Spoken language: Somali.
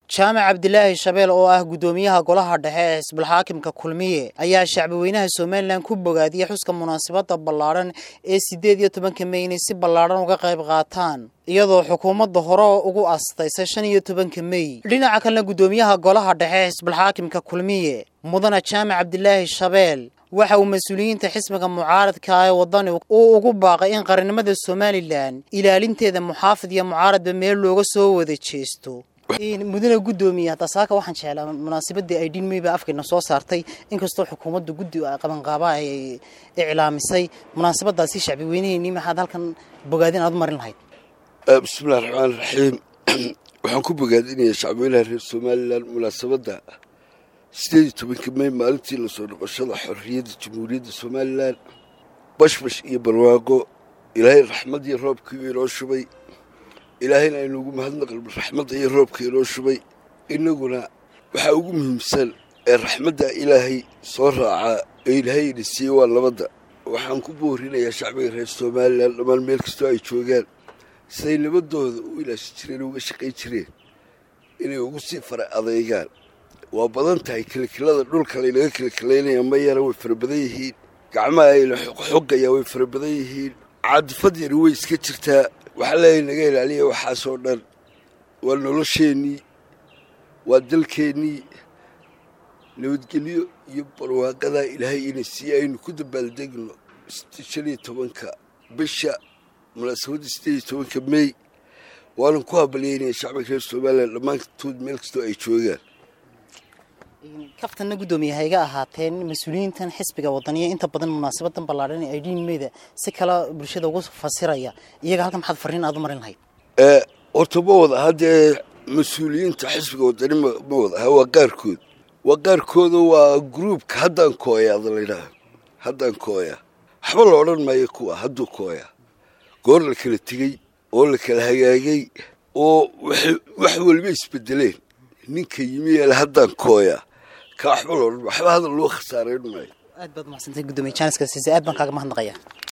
jaamac cabdilaahi shabeel oo ah guddoomiyaha golaha dhexe ee xisbulxaakimka kulmiye ayaa shacbweynaha somalilan ku bogaadiyey xuska munaasabadda ballaadhan ee siddeed iyo tobanka mey inay si ballaadhan uga qayb qaataan iyadoo xukuumadda hore ugu astaysay shan iyo tobanka mey dhinaca kalena guddoomiyaha golaha dhexe ee xisbulxaakimka kulmiye mudane jaamac cabdilaahi shabeel waxa uu mas-uuliyiinta xisbiga mucaaradka ee wadani uu ugu baaqay in qarannimada somalilan ilaalinteeda muxaafid iyo mucaaradba meel looga soo wada jeesto mudane guddoomiye hadda saaka waxaan jeclaa munaasabadii ay dhinmey baa afkeena soo saartay inkastoo xukuumadda guddi qabanqaaba ay iclaamisay munaasabadaasi shacbi weyneheyni maxaad halkan bogaadin aad u marin lahayd bismillahi raxmaan raxiim waxaan ku bogaadinayaa shacbweynaha reer somalilan munaasabadda sideed iyo tobanka mey maalintii lasoo noqoshada xorriyadda jamhuuriyadda somalilan bashbash iyo barwaaqo ilaahay raxmad iyo roobkii inoo shubay ilaahayna aynuugu mahadnaqal raxmadda iyo roobka inoo shubay innaguna waxaa ugu muhiimsan ee raxmadda ilaahay soo raacaa ee ilaahayna siiyey waa nabadda waxaan ku boorinayaa shacbiga reer somalilan dhammaan meel kastoo ay joogaan siday nabadooda u ilaashan jireen uga shaqayn jireen inay ugu sii fara adeegaan waa badan tahay kilkilada dhulka laynaga kilkilaynaya ma yara way fara badan yihiin gacmaha ayla xogayaa way fara badan yihiin caadifad yari way iska jirtaa waxaa leeyahay naga ilaaliya waxaasoo dhan waa nolosheennii waa dalkeennii nabadgelyo iyo barwaaqadaa ilaahay ina siiye aynu ku dabaaldegno shan iyo tobanka bisha munaasabadda sideed iyo tobanka mey waanan ku habalyeynaya shacbiga reer somalilan dhammaantood meel kastoo ay joogaan kaftanna guddoomiye hayga ahaateen mas-uuliyiintan xisbiga wadaniya inta badan munaasabadan ballaadhan ee dhiinmeyda si kala bulshada ugu fasiraya iyaga halkan maxaad farriin aad u marin lahayd horta ma wada haddee mas-uuliyiinta xisbiga wadani ma wada aha waa qaarkood waa qaarkooda waa gruubka haddaan kooya ada laydhaha haddaan kooya waxba la odhan maayo kuwa hadduu kooya goor la kala tegey oo la kala hagaagay oo wax waliba isbedeleen ninka yimi yeele haddaan kooya ka waxba la odhan waxba hadal loo khasaarayn maayo aad baad umaxsantay guddoomiye jaaniska siise aad baan kaaga mahadnaqaya